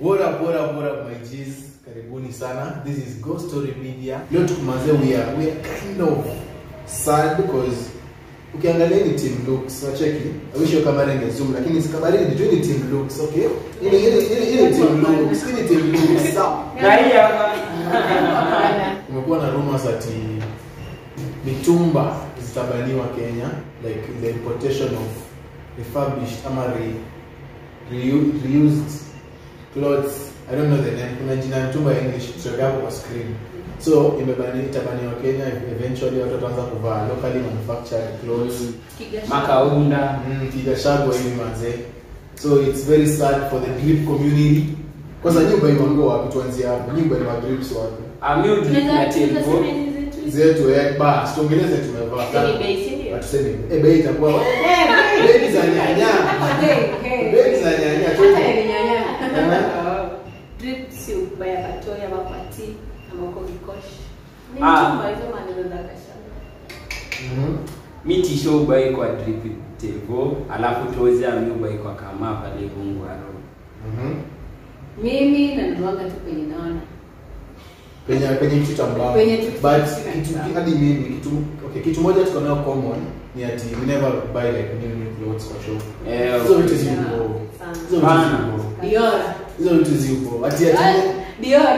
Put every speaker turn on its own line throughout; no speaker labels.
What up, what up, what up my G's? Karibuni sana. This is Ghost Story Media. Leo tukumaze we are we are kind of sad because ukiangalia ni team looks, wacheki. I wish your camera inge zoom lakini sikabarini ni ni team looks, okay? Ile ile ile ile team looks, ile team looks. Sawa.
na hii hapa
Kumekuwa na rumors ati mitumba zitabaniwa Kenya like the importation of refurbished ama re, reu- reused clothes I don't know the name kuna jina ya mtumba ya English tutaweka hapo kwa screen so imebani itabaniwa Kenya eventually watu wataanza kuvaa locally manufactured clothes
makaunda
mm, kigashagwa hivi manze so it's very sad for the drip community kwanza nyumba imango wapi tuanzie hapo nyumba ni madrips wapi
amudri na telefo
zetu eh, bas tuongeleze tumevaa Hatusemi, eh, bei itakuwa bei za nyanya bei za nyanya tu Mhm.
mi tisho ubai kwa drip telefo alafu tozi ami ubai kwa kama pale gungwaro
Mhm.
mimi nanunuanga tu kwenye naona
penye penye kitu cha mbao
Penye kitu
but
cha
kitu
mbao.
hadi mimi kitu okay kitu moja tuko nayo common ni ati we never buy like new new clothes for show
Eh,
hizo vitu zipo hizo vitu
Bana.
zipo
Dior.
hizo vitu zipo ati ati
Ah, Dior.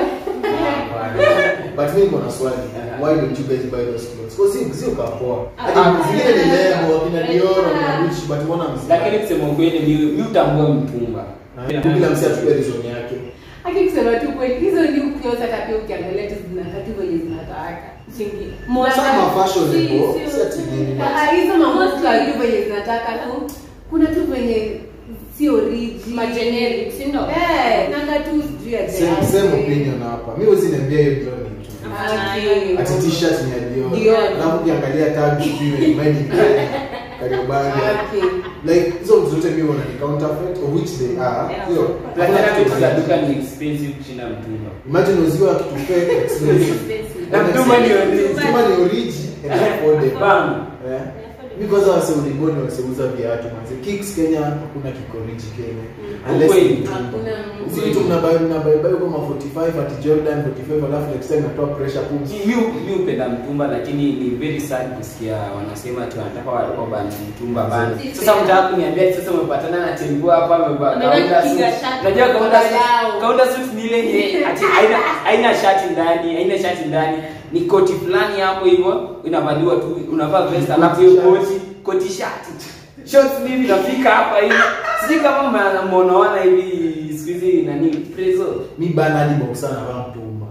but mimi niko na swali
Uh-huh.
why don't you guys buy those clothes kwa si si ukapoa hadi
Ah.
zingine ni lebo kina Dior kina Gucci but mbona msi
lakini kusema ukweli mi mi utambua mtumba
kila msi atupe reason yake
Haki kusema tu kweli hizo ni ukioza hata pia ukiangalia tu zinakaa tu venye zinataka. Singi.
Some are fashionable,
Si-
si ati nini.
Ah, hizo mamosto tu venye zinataka tu. Kuna tu venye sio riji.
Mageneric, si ndo?
Eh, nanga tu sijui ya
same
jazz.
same opinion hapa mimi huwezi niambia hiyo Dior ni kitu
Haki.
ati t-shirt ni ya Dior
Dior.
alafu ukiangalia tag hivi made in Kenya Kariobangi
Haki.
like hizo vitu zote mimi wana ni counterfeit of which they are
Yeah.
sio
lakini
Hakuna
vitu
kitu
za
za
duka ni expensive kushinda mtumba
imagine uziwa kitu fake expensive
Na mtumba ni origi.
Mtumba ni origi and affordable
bam
Eh. mi kwanza wase ulingoni waseuza viatu manze kicks kenya hakuna kikoriji kenya unless
Ukweli.
ni mtumba.
Hakuna
si vitu mnabai mnabai bai kama 45 ati jordan 45 alafu next time natoa pressure pump
mi mi upenda mtumba lakini ni very sad kusikia wanasema tu wanataka wa- wabani mtumba bana sasa mtaka kuniambia ati sasa umepatana na tembo hapa amevaa
Ameenda
kaunda
kupiga
suit.
shati.
unajua kaunda suit
Walau.
kaunda suit ni ile yenye ati haina haina shati ndani haina shati ndani ni koti fulani hapo hivyo inavaliwa tu unavaa vest alafu hiyo koti koti shati shorts mimi nafika hapa hivi sijui kama mna- mnaona hivi siku hizi nani prezo
mi bana hadi boxer anavaa mtumba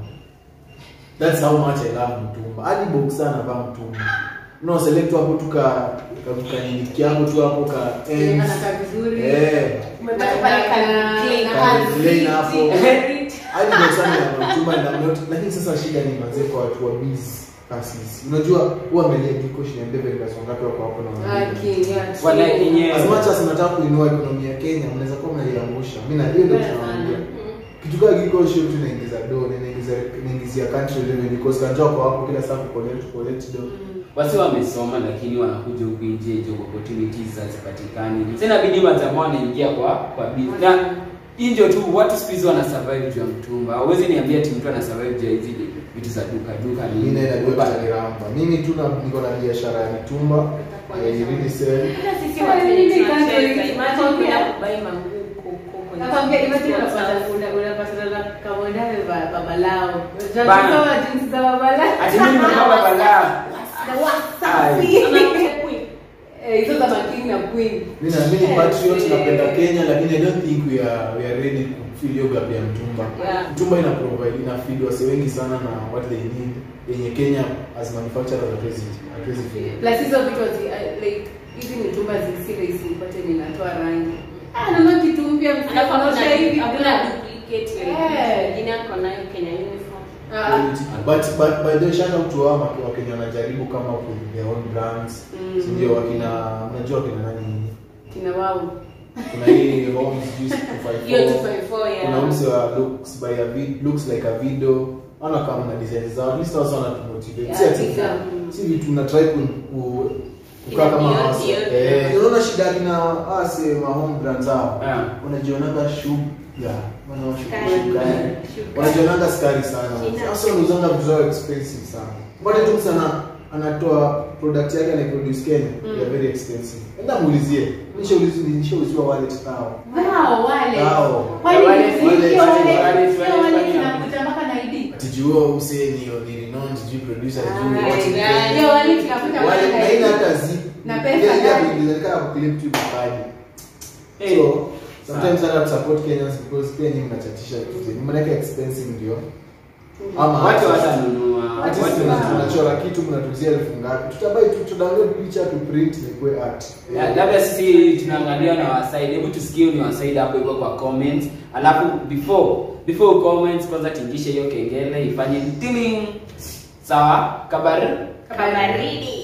that's how much i love mtumba hadi boxer anavaa mtumba no select hapo tu ka ka kaniki yako tu hapo ka ends
Anakaa vizuri.
eh
Umepata pale kana-
Clean.
na
Ka
hands
clean hapo.
free.
hadi boxer ni mtumba na not lakini sasa shida ni manze kwa watu wa busy kasis unajua huwa amelia diko shilingi mbele kwa songa wako hapo na
Haki,
wanalipa.
yeah,
Wana
true.
yenyewe.
as much as nataka kuinua ekonomi ya Kenya mnaweza kuwa mnaiangusha mimi na hiyo ndio tunawaambia kitu kama kiko show tu naingiza do na naingiza naingizia country revenue because kanjua kwa hapo kila saa kucollect collect do
wasi wamesoma lakini wanakuja huku nje job opportunities hazipatikani sasa inabidi majamaa wanaingia kwa kwa business na injo tu watu siku hizi wana survive juu ya mtumba hauwezi niambia ati mtu ana survive juu ya hizi vitu za duka duka ni
mimi naenda
duka.
kwa Kiramba mimi tu na niko na biashara ya mitumba I really sell
Hata sisi
Sasa
watu
mimi
tunacheza.
kanzo-
Imagine
nakwambia-
kwenda kubai manguo huko kwenye
Nakwambia, imagine
sports
unapata-
house.
una- unapatana na kamwendane ba- babalao.
Bana.
Unajua jinsi za babalao.
ati mimi nimepaka balaa
Na wasafi.
Anakuja queen.
Eh, hizo za making na queen.
mimi na mimi
Eh,
patriot
eh.
napenda Kenya lakini I don't think we are we are ready to feel yoga ya mtumba
Yeah.
mtumba ina provide ina feed wase wengi sana na what they need yenye Kenya as manufacturers hatuwezi hatuwezi feel
Plus hizo vitu hazi- uh, like hizi mitumba zi- si rahisi upate ninatoa rangi. Ah, naona kitu mpya
Alafu
mnaonyesha
hakuna-
hivi
hakuna
bila-
duplicate
Eh.
ya mwingine ako nayo Kenya uniform.
Ah,
but but by the way, shout out to hao waki- wakenya wanajaribu kama ku their own brands
Mm.
si ndio wakina unajua wakina nani
kina wao.
kuna hii homes juice
Hiyo
254
254 ya.
kuna homes wa looks by a vid looks like a video ana kama na designs zao at least also wana motivate
Yeah,
si ati
bigger.
si vitu na try ku, ku kukaa kama
Ndio,
hasa
ndio.
eh unaona shida kina ase ma home brands hao
Yeah.
unajionaga shoe Yeah, wanaoshuka
Sukari.
sukari.
Sukari.
wanajonanga sukari sana
China.
sasa wanauzanga vitu zao expensive sana pate tu sana anatoa product yake anaiproduce kenya
Mm.
ya very expensive enda muulizie nishaulizi- nishauliziwa wallet tao
Wao, wale.
Tao.
Kwani
Wale,
sio
wale,
wale-
wale,
sio
wale,
wale
wale,
tunakuta mpaka na ID?
atijua usee ni ni renowned sijui producer sijui
Ah,
what in
yeah.
Kenya.
Ndio wale tunakuta mpaka
Wale-
na
na
ID.
ina hata zi
Na pesa
ile ile ya
ndani.
kuingiza kama kuclip tu mabadi
Eh,
so sometimes hata to support Kenyans because pia nyinyi mnachatisha vitu zenu mnaweka expensive ndio ama
watu watanunua
Ati
watu
sisi
watanunua.
tunachora kitu mnatuzia elfu ngapi tutabai tu tudownload picha tu print nikue art
Ya, labda sisi tunaangalia na wasaidi hebu tusikie ni wasaidi hapo hivyo kwa comments alafu before before comments kwanza tingishe hiyo kengele ifanye tiling sawa kabari
Kabaridi.